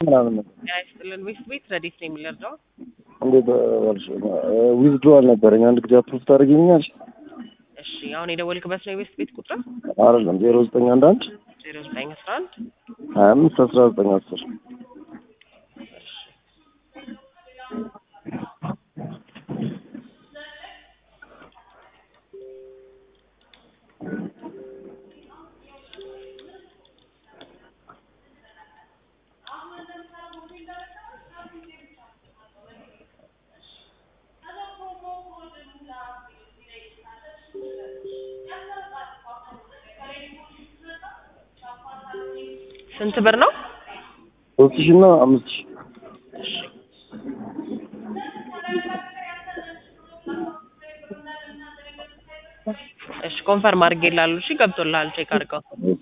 ምናምን ነው። ጤና ይስጥልን። ዌስት ቤት ረዲት ነው የሚለርዳው እንዴት ዋልሽ? ዊዝድሮዋል ነበረኝ አንድ ጊዜ አፕሩቭ ታደርጊኛለሽ? እሺ፣ አሁን የደወልክበት ነው የዌስት ቤት ቁጥር አይደለም ዜሮ ዘጠኝ አንድ አንድ ዜሮ ዘጠኝ አስራ አንድ ሀያ አምስት አስራ ዘጠኝ አስር ስንት ብር ነው? ሶስት ሺህ እና አምስት ሺህ እሺ ኮንፈርም አድርጌልሃለሁ። እሺ ገብቶልሃል፣ ቼክ አድርገው። እሺ